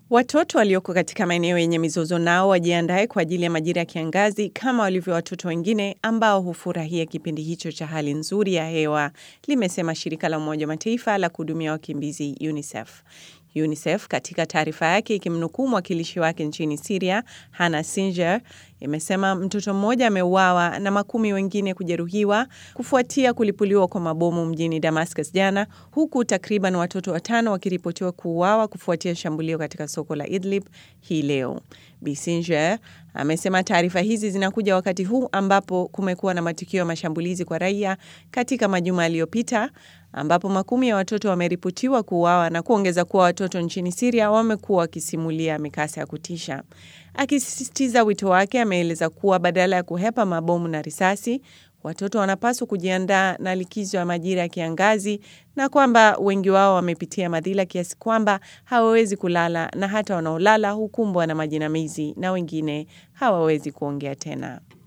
Watoto walioko katika maeneo yenye mizozo nao wajiandae kwa ajili ya majira ya kiangazi kama walivyo watoto wengine ambao hufurahia kipindi hicho cha hali nzuri ya hewa, limesema shirika la Umoja wa Mataifa la kuhudumia wakimbizi UNICEF. UNICEF katika taarifa yake ikimnukuu mwakilishi wake nchini Syria, Hannah Singer, imesema mtoto mmoja ameuawa na makumi wengine kujeruhiwa kufuatia kulipuliwa kwa mabomu mjini Damascus jana, huku takriban watoto watano wakiripotiwa kuuawa kufuatia shambulio katika soko la Idlib hii leo. Bissinger amesema taarifa hizi zinakuja wakati huu ambapo kumekuwa na matukio ya mashambulizi kwa raia katika majuma yaliyopita ambapo makumi ya watoto wameripotiwa kuuawa na kuongeza kuwa watoto nchini Siria wamekuwa wakisimulia mikasa ya kutisha. Akisisitiza wito wake, ameeleza kuwa badala ya kuhepa mabomu na risasi, watoto wanapaswa kujiandaa na likizo ya majira ya kiangazi na kwamba wengi wao wamepitia madhila kiasi kwamba hawawezi kulala na hata wanaolala hukumbwa na majinamizi na wengine hawawezi kuongea tena.